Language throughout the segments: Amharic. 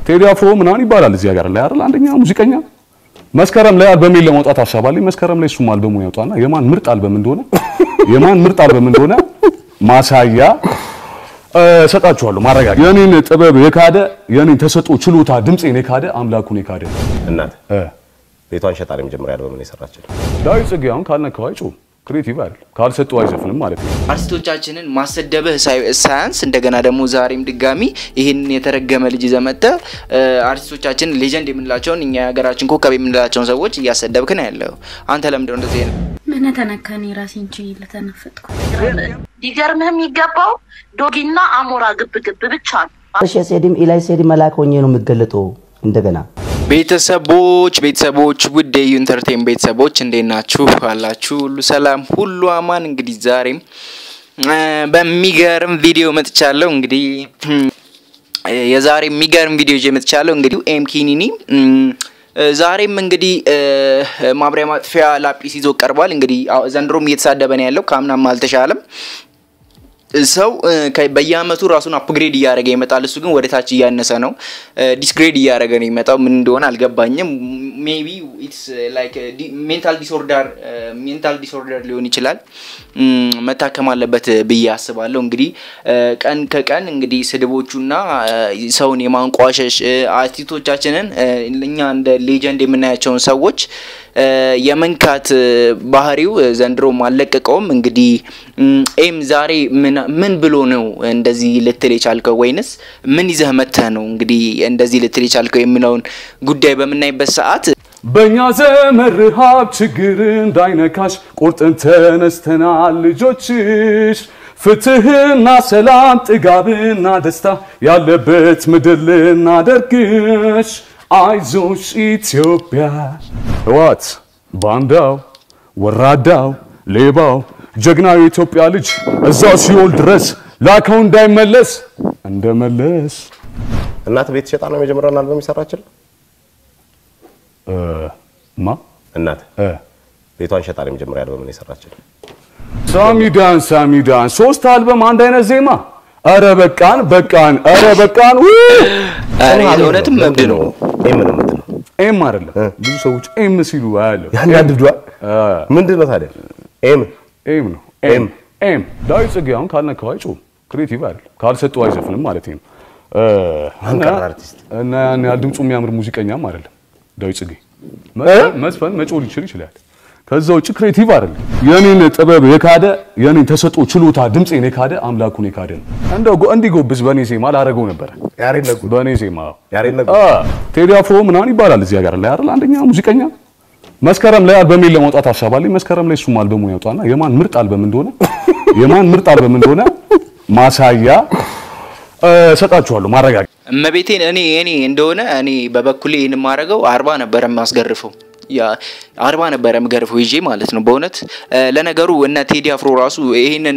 ቴዲ አፍሮ ምናምን ይባላል እዚህ ሀገር ላይ አይደል? አንደኛ ሙዚቀኛ መስከረም ላይ አልበሜን ለማውጣት ሀሳብ አለኝ። መስከረም ላይ እሱም አልበሙን ያውጣና የማን ምርጥ አልበም እንደሆነ የማን ምርጥ አልበም እንደሆነ ማሳያ እሰጣችኋለሁ። ማረጋገጥ የኔን ጥበብ የካደ የኔን ተሰጥኦ ችሎታ ድምፄን የካደ አምላኩን የካደ እናት እ ቤቷን ሸጣ ነው የመጀመሪያ አልበምን የሰራችው። ዳዊት ጽጌ አሁን ካልነካው አይጮህም። ክሬቲቭ አይደል? ካልሰጠው አይዘፍንም ማለት ነው። አርቲስቶቻችንን ማሰደብህ ሳይ- ሳያንስ እንደገና ደግሞ ዛሬም ድጋሚ ይህንን የተረገመ ልጅ ይዘህ መጥተህ አርቲስቶቻችን ሌጀንድ የምንላቸውን እኛ የሀገራችን ኮከብ የምንላቸውን ሰዎች እያሰደብክ ነው ያለው። አንተ ለምንድነው እንደዚህ አይነት ምን ተነካኔ ራሴን ችዬ ለተነፈጥኩ ሊገርምህ የሚገባው ዶጊና አሞራ ግብ ግብ ብቻ ነው። እሺ ሴዲም ኢላይ ሴዲ መላክ ሆኜ ነው የምገለጠው እንደገና ቤተሰቦች ቤተሰቦች ውድ የዩ ኢንተርቴን ቤተሰቦች እንዴት ናችሁ? አላችሁ ሁሉ ሰላም ሁሉ አማን። እንግዲህ ዛሬም እ በሚገርም ቪዲዮ መጥቻለሁ። እንግዲህ እ የዛሬ የሚገርም ቪዲዮ ይዤ መጥቻለሁ። እንግዲህ ኤም ኪኒኒ እም፣ እ ዛሬም እንግዲህ እ ማብሪያ ማጥፊያ ላጲስ ይዞ ቀርቧል። እንግዲህ አዎ፣ ዘንድሮም እየተሳደበ ነው ያለው፣ ከአምናም አልተሻለም። ሰው እ ከ- በየአመቱ ራሱን አፕግሬድ እያደረገ ይመጣል። እሱ ግን ወደ ታች እያነሰ ነው፣ ዲስግሬድ እያደረገ ነው የሚመጣው። ምን እንደሆነ አልገባኝም። ሜቢ ኢትስ ላይክ ሜንታል ዲስኦርደር ሜንታል ዲስኦርደር ሊሆን ይችላል። እም፣ መታከም አለበት ብዬ አስባለሁ። እንግዲህ እ ቀን ከቀን እንግዲህ ስድቦቹና እ ሰውን የማንቋሸሽ እ አርቲስቶቻችንን እ እኛ እንደ ሌጀንድ የምናያቸውን ሰዎች እ የመንካት እ ባህሪው እ ዘንድሮም አልለቀቀውም። እንግዲህ እም፣ ኤም ዛሬ ምን ምን ብሎ ነው እንደዚህ ልትል የቻልከው ወይንስ ምን ይዘህ መተህ ነው እንግዲህ እንደዚህ ልትል የቻልከው የሚለውን ጉዳይ በምናይበት ሰዓት በእኛ ዘመን ረሃብ ችግር እንዳይነካሽ ቁርጥን ተነስተናል ልጆችሽ ፍትህና ሰላም ጥጋብና ደስታ ያለበት ምድር ልናደርግሽ አይዞሽ ኢትዮጵያ ህዋት ባንዳው ወራዳው ሌባው ጀግናው የኢትዮጵያ ልጅ እዛው ሲኦል ድረስ ላከው እንዳይመለስ እንደመለስ እናት ቤት ሸጣ ነው የመጀመሪያውን አልበም የሰራችው። እ ማ እናት እ ቤቷን ሸጣ ነው የመጀመሪያ አልበምን የሰራችው። ሳሚዳን ሳሚዳን ሶስት አልበም አንድ አይነት ዜማ። አረ በቃን በቃን፣ አረ በቃን። ው! ኧረ እውነትም እብድ ነው። ኤም ነው የምትለው ኤም አይደለም ብዙ ሰዎች ኤም ሲሉ አያለሁ። ያንዳንድዷ ምንድን ነው ታዲያ? ኤም ኤም ነው ኤም ኤም። ዳዊት ጽጌ አሁን ካልነካው አይጮህም። ክሬቲቭ አይደል? ካልሰጠው አይዘፍንም ማለት ነው። እ አንቀር እና- አርቲስት። እና ያን ያህል ድምፁ የሚያምር ሙዚቀኛም አይደለም ዳዊት ጽጌ። መዝፈን- መዝፈን መጮህ ሊችል ይችላል። ከዛ ውጭ ክሬቲቭ አይደለም። የኔን ጥበብ የካደ የኔን ተሰጥኦ ችሎታ ድምፄን የካደ አምላኩን የካደ ነው። እንደው ጎ- እንዲጎብዝ በእኔ ዜማ ላደረገው ነበረ። ያሬድ ነጉ በእኔ ዜማ ያሬድ ነጉ አ ቴዲ አፍሮ ምናምን ይባላል እዚህ ሀገር ላይ አይደል? አንደኛ ሙዚቀኛ መስከረም ላይ አልበሜን ለማውጣት ሀሳብ አለኝ። መስከረም ላይ እሱም አልበሙን ያውጣና የማን ምርጥ አልበም እንደሆነ የማን ምርጥ አልበም እንደሆነ ማሳያ እ፣ እሰጣችኋለሁ። ማረጋገጥ እመቤቴን እኔ እኔ እንደሆነ እኔ በበኩሌ ይህን የማደርገው አርባ ነበረ የማስገርፈው ያ አርባ ነበረ የምገርፈው ይዤ ማለት ነው። በእውነት እ፣ ለነገሩ እነ ቴዲ አፍሮ ራሱ ይህንን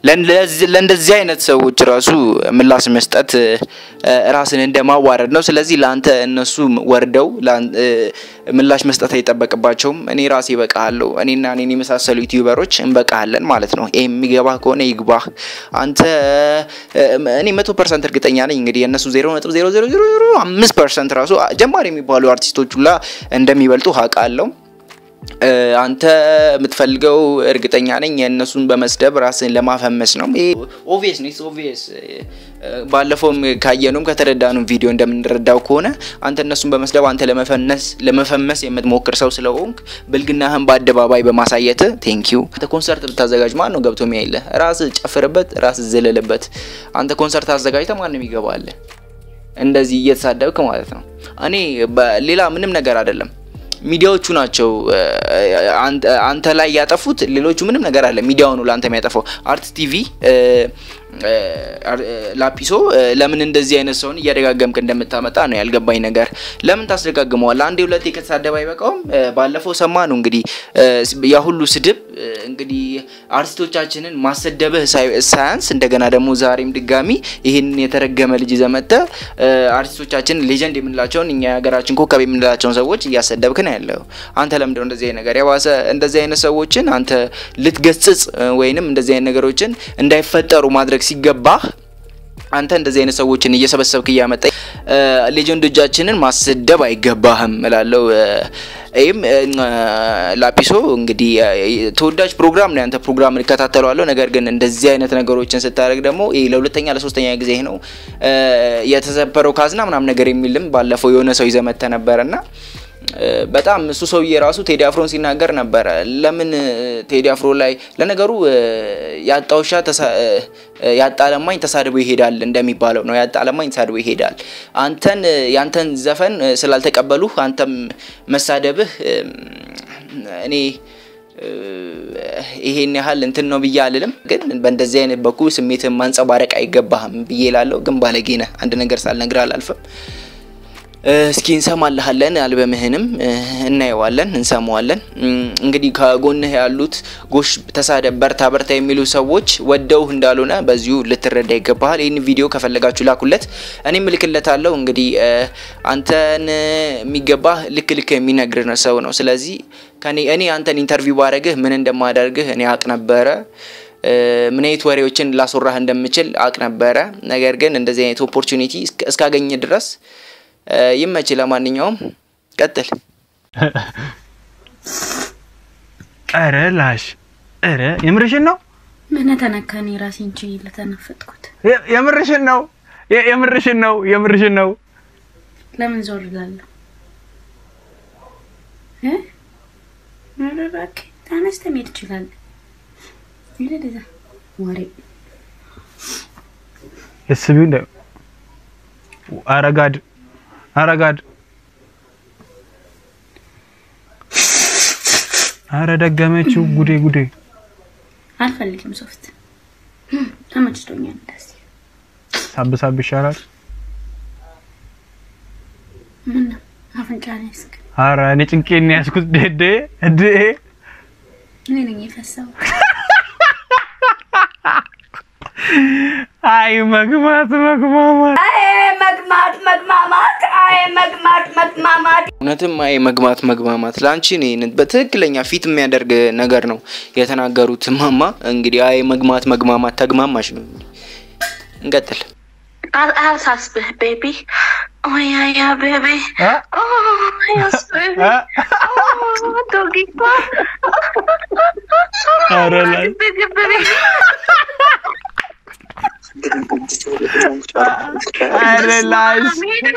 ለእንደዚህ አይነት ሰዎች ራሱ ምላሽ መስጠት እ፣ ራስን እንደማዋረድ ነው። ስለዚህ ለአንተ እነሱ ወርደው ለአን- እ፣ ምላሽ መስጠት አይጠበቅባቸውም። እኔ ራሴ እበቃለሁ። እኔና እኔን የመሳሰሉ ዩቲዩበሮች እንበቃለን ማለት ነው። ይህ የሚገባ ከሆነ ይግባህ። አንተ እ፣ እኔ መቶ ፐርሰንት እርግጠኛ ነኝ እንግዲህ የእነሱ ዜሮ ነጥብ ዜሮ ዜሮ ዜሮ ዜሮ አምስት ፐርሰንት ራሱ ጀማሪ የሚባሉ አርቲስቶች ሁላ እንደሚበልጡ አውቃለሁ። እ፣ አንተ የምትፈልገው እርግጠኛ ነኝ የእነሱን በመስደብ ራስን ለማፈመስ ነው። ይሄ ኦቪየስ ነው። ኦቪየስ ባለፈውም ካየነውም ከተረዳነው ቪዲዮ እንደምንረዳው ከሆነ አንተ እነሱን በመስደብ አንተ ለመፈነስ ለመፈመስ የምትሞክር ሰው ስለሆንክ ብልግናህን በአደባባይ በማሳየት ቴንክ ዩ። አንተ ኮንሰርት ብታዘጋጅ ማን ነው ገብቶ የሚያይልህ? ራስ ጨፍርበት፣ ራስ ዝልልበት። አንተ ኮንሰርት አዘጋጅተ ማንም ይገባል? እንደዚህ እየተሳደብክ ማለት ነው። እኔ በሌላ ምንም ነገር አይደለም። ሚዲያዎቹ ናቸው እ፣ አንተ- አንተ ላይ ያጠፉት። ሌሎቹ ምንም ነገር አለ። ሚዲያው ነው ለአንተ የሚያጠፋው። አርት ቲቪ እ፣ እ፣ አር- እ፣ ላጲሶ እ፣ ለምን እንደዚህ አይነት ሰውን እያደጋገምክ እንደምታመጣ ነው ያልገባኝ ነገር። ለምን ታስደጋግመዋል? አንዴ ሁለቴ ከተሳደበ አይበቃውም? እ፣ ባለፈው ሰማ ነው እንግዲህ እ፣ ያ ሁሉ ስድብ እ፣ እንግዲህ አርቲስቶቻችንን ማሰደብህ ሳይ- ሳያንስ እንደገና ደግሞ ዛሬም ድጋሚ ይህንን የተረገመ ልጅ ይዘህ መጥተህ እ፣ አርቲስቶቻችን ሌጀንድ የምንላቸውን እኛ የሀገራችን ኮከብ የምንላቸውን ሰዎች እያሰደብክ ነው ያለው። አንተ ለምንድነው እንደዚህ አይነት ነገር የባሰ እንደዚህ አይነት ሰዎችን አንተ ልትገስጽ እ፣ ወይንም እንደዚህ አይነት ነገሮችን እንዳይፈጠሩ ማድረግ ሲገባህ አንተ እንደዚህ አይነት ሰዎችን እየሰበሰብክ እያመጣ ሌጀንዶቻችንን ማስደብ አይገባህም እላለሁ። ይህም ላጲሶ እንግዲህ ተወዳጅ ፕሮግራም ነው ያንተ ፕሮግራም እከታተለዋለሁ። ነገር ግን እንደዚህ አይነት ነገሮችን ስታደርግ ደግሞ ይሄ ለሁለተኛ ለሶስተኛ ጊዜ ነው የተሰበረው ካዝና ምናምን ነገር የሚልም ባለፈው የሆነ ሰው ይዘህ መጥተህ ነበረ እና በጣም እሱ ሰውዬ ራሱ ቴዲ አፍሮን ሲናገር ነበረ። ለምን ቴዲ አፍሮ ላይ ለነገሩ ያጣ ውሻ ያጣ ለማኝ ተሳድቦ ይሄዳል እንደሚባለው ነው። ያጣ ለማኝ ተሳድቦ ይሄዳል። አንተን ያንተን ዘፈን ስላልተቀበሉ አንተም መሳደብህ እኔ ይሄን ያህል እንትን ነው ብዬ አልልም፣ ግን በእንደዚህ አይነት በኩል ስሜትን ማንጸባረቅ አይገባህም ብዬ ላለው ግን ባለጌ ነህ። አንድ ነገር ሳልነግርህ አላልፍም። እስኪ እንሰማልሃለን። አልበምህንም እናየዋለን፣ እንሰማዋለን። እንግዲህ ከጎንህ ያሉት ጎሽ ተሳደብ፣ በርታ በርታ የሚሉ ሰዎች ወደውህ እንዳልሆነ በዚሁ ልትረዳ ይገባሃል። ይህን ቪዲዮ ከፈለጋችሁ ላኩለት፣ እኔም እልክለታለሁ። እንግዲህ አንተን የሚገባህ ልክ ልክ የሚነግር ሰው ነው። ስለዚህ ከኔ እኔ አንተን ኢንተርቪው ባረግህ ምን እንደማደርግህ እኔ አቅ ነበረ ምን አይነት ወሬዎችን ላስወራህ እንደምችል አቅ ነበረ። ነገር ግን እንደዚህ አይነት ኦፖርቹኒቲ እስካገኘ ድረስ ይመች። ለማንኛውም ቀጥል። ኧረ ላሽ ኧረ የምርሽን ነው? ምን ተነካኒ? ራሴን ችዬ ለተነፈጥኩት። የምርሽን ነው? የምርሽን ነው? የምርሽን ነው? ለምን ዞር እላለሁ? ኧረ እባክህ ተነስተህ መሄድ ትችላለህ። ይለደዛ ወሬ ልስቢው እንደ አረጋድ አረጋድ አረ ደገመችው። ጉዴ ጉዴ። አልፈልግም ሶፍት ተመችቶኛል። እንደዚህ ሳብ ሳብ ይሻላል። ምን ነው አፍንጫ ነው ያስክ? አረ እኔ ጭንቄን ያዝኩት። ደደ እድ እኔ ነኝ የፈሳው። አይ መግማት መግማማት መግማት መግማማት አይ መግማት መግማማት እውነትም አይ መግማት መግማማት ለአንቺ እኔ በትክክለኛ ፊት የሚያደርግ ነገር ነው የተናገሩት ማማ። እንግዲህ አይ መግማት መግማማት ተግማማሽ ነው። እንቀጥል። አያሳስብህ ቤቢ ኦያያ ቤቢ ዶጊቷ አረ ላይ አረ ላሽ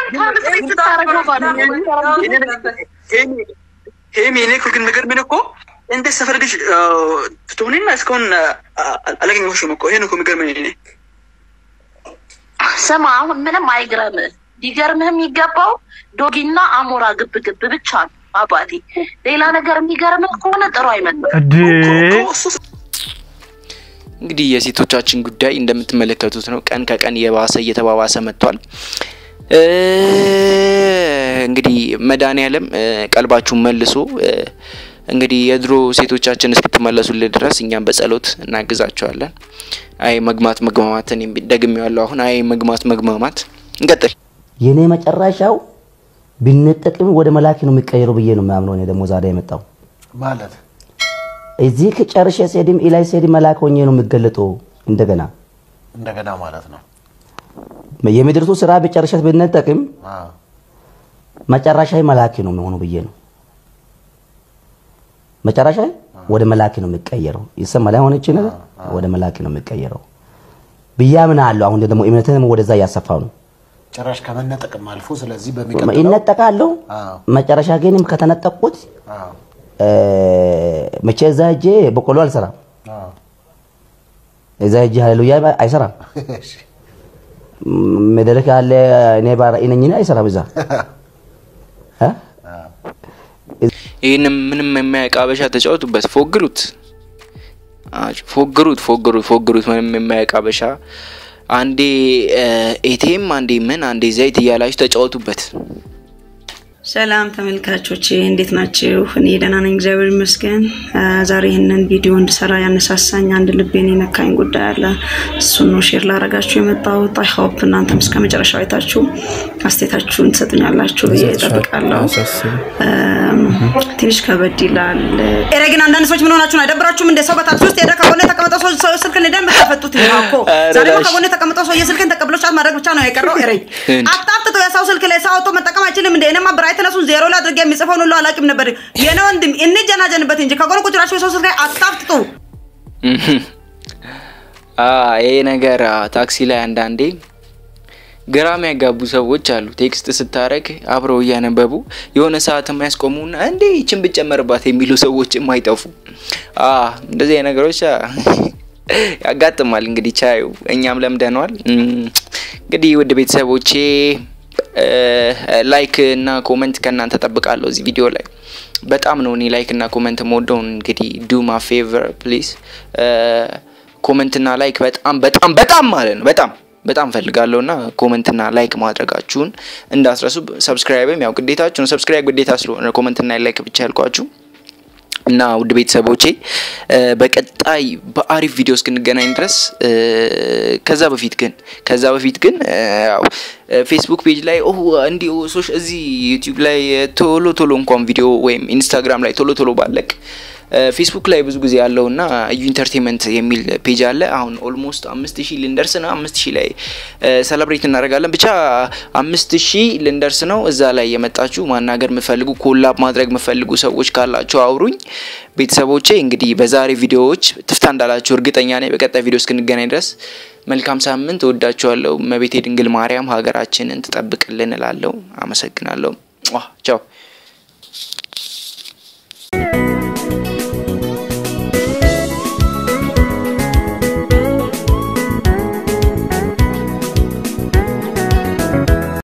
ሄሚ እኔ እኮ ግን ነገር ምን እኮ እንደ ሰፈር ልጅ ትሆንና እስካሁን አላገኘሁሽም እኮ ይሄን እኮ የሚገርመኝ እኔ ስማ አሁን ምንም አይግረምህ። ሊገርምህ የሚገባው ዶጊና አሞራ ግብ ግብ ብቻ ነው አባቴ። ሌላ ነገር የሚገርምህ ከሆነ ጥሩ አይመጣም። እድ እንግዲህ የሴቶቻችን ጉዳይ እንደምትመለከቱት ነው። ቀን ከቀን እየባሰ እየተባባሰ መጥቷል። እንግዲህ መድኃኒዓለም ቀልባችሁን መልሶ እንግዲህ የድሮ ሴቶቻችን እስክትመለሱልን ድረስ እኛም በጸሎት እናግዛቸዋለን። አይ መግማት መግማማትን ደግሜዋለሁ። አሁን አይ መግማት መግማማት እንቀጥል። የኔ መጨረሻው ቢነጠቅም ወደ መላክ ነው የሚቀየረው ብዬ ነው የማምነው። እኔ ደግሞ ዛሬ የመጣው ማለት እዚህ ከጨርሼ ስሄድም ኢላይ ስሄድም መላክ ሆኜ ነው የሚገለጠው እንደገና እንደገና ማለት ነው። የምድርቱ ስራ በጨርሸት ብነጠቅም መጨረሻ መላክ ነው የሚሆነው ብዬ ነው። መጨረሻ ወደ መላክ ነው የሚቀየረው። ይሰማል። አሁን እቺ ነገር ወደ መላክ ነው የሚቀየረው ብዬ አምናለሁ። አሁን ደግሞ እምነትህንም ወደዛ እያሰፋው ነው። ጭራሽ ከመነጠቅም አልፎ ስለዚህ በሚቀጥለው ይነጠቃለሁ። አዎ። መጨረሻ ግንም ከተነጠቅኩት አዎ፣ መቼ እዛ ሄጄ በቆሎ አልሰራም። አዎ። እዛ ሄጄ ሃሌሉያ አይሰራም። እሺ፣ መድረክ ያለ እኔ ባራእይ ነኝ አይሰራም እዛ እ? ይህንም ምንም የማያውቅ አበሻ ተጫወቱበት፣ ፎግሩት፣ አጭ- ፎግሩት፣ ፎግሩት፣ ፎግሩት። ምንም የማያውቅ አበሻ አንዴ ኤቴም፣ አንዴ ምን፣ አንዴ ዘይት እያላችሁ ተጫወቱበት። ሰላም ተመልካቾች እንዴት ናችሁ? እኔ ደህና ነኝ፣ እግዚአብሔር ይመስገን። አ፣ ዛሬ ይህንን ቪዲዮ እንድሰራ ያነሳሳኝ አንድ ልቤን የነካኝ ጉዳይ አለ። እሱን ነው ሼር ላደርጋችሁ የመጣሁት። አይ ሆፕ እናንተም እስከ መጨረሻው አይታችሁ አስተያየታችሁን ትሰጡኛላችሁ ብዬ እጠብቃለሁ። አም፣ ትንሽ ከበድ ይላል። ኧረ ግን አንዳንድ ሰዎች ምን ሆናችሁ ነው? አይደብራችሁም? እንደ ሰው በታክሲ ውስጥ ሄደ ከጎን የተቀመጠው ሰው ሰው ስልክን ሄደን የምታፈጡት ይሄ እኮ ዛሬ እኮ ከጎን የተቀመጠው ሰው የስልክን ተቀብሎ ጫት ማድረግ ብቻ ነው የቀረው። ኧረ አጣፍጥቶ የሰው ስልክ ላይ ሰው አውጥቶ መጠቀም አይችልም እንደ እኔማ ብራይትነሱን ዜሮ ላይ አድርጌ የሚጽፈውን ሁሉ አላውቅም ነበር። የኔ ወንድም እንጀናጀንበት እንጂ ከጎን ቁጭ ብላችሁ የሰው ስልክ ላይ አጣፍጥጡ። አ ይሄ ነገር አ፣ ታክሲ ላይ አንዳንዴ ግራ የሚያጋቡ ሰዎች አሉ። ቴክስት ስታረግ አብረው እያነበቡ የሆነ ሰዓት የማያስቆሙና እንዴ ይችን ብጨመርባት የሚሉ ሰዎችም አይጠፉ። አ እንደዚህ አይነት ነገሮች አ፣ ያጋጥማል። እንግዲህ ቻዩ እኛም ለምደነዋል። እም፣ እንግዲህ ውድ ቤተሰቦቼ እ፣ ላይክ እና ኮመንት ከእናንተ ጠብቃለሁ እዚህ ቪዲዮ ላይ በጣም ነው እኔ ላይክ እና ኮመንት የምወደውን። እንግዲህ ዱ ማ ፌቨር ፕሊዝ ኮመንትና ላይክ በጣም በጣም በጣም ማለት ነው በጣም በጣም ፈልጋለሁ እና ኮመንትና ላይክ ማድረጋችሁን እንዳስረሱ። ሰብስክራይብም ያው ግዴታችሁ ነው። ሰብስክራይብ ግዴታ ስለሆነ ኮመንትና ላይክ ብቻ ያልኳችሁ እና ውድ ቤተሰቦቼ እ፣ በቀጣይ በአሪፍ ቪዲዮ እስክንገናኝ ድረስ እ፣ ከዛ በፊት ግን ከዛ በፊት ግን እ፣ ያው እ፣ ፌስቡክ ፔጅ ላይ ኦ እንዲሁ ሶሽ እዚህ ዩቲዩብ ላይ ቶሎ ቶሎ እንኳን ቪዲዮ ወይም ኢንስታግራም ላይ ቶሎ ቶሎ ባለቅ እ፣ ፌስቡክ ላይ ብዙ ጊዜ ያለውና እዩ ኢንተርቴንመንት የሚል ፔጅ አለ። አሁን ኦልሞስት አምስት ሺህ ልንደርስ ነው። አምስት ሺህ ላይ ሰለብሬት እናደርጋለን። ብቻ አምስት ሺህ ልንደርስ ነው። እዛ ላይ የመጣችሁ ማናገር የምፈልጉ ኮላብ ማድረግ የምፈልጉ ሰዎች ካላችሁ አውሩኝ። ቤተሰቦቼ እንግዲህ በዛሬ ቪዲዮዎች ትፍታ እንዳላችሁ እርግጠኛ ነኝ። በቀጣይ ቪዲዮ እስክንገናኝ ድረስ መልካም ሳምንት። እወዳችኋለሁ። እመቤቴ ድንግል ማርያም ሀገራችንን ትጠብቅልን እላለሁ። አመሰግናለሁ። ቻው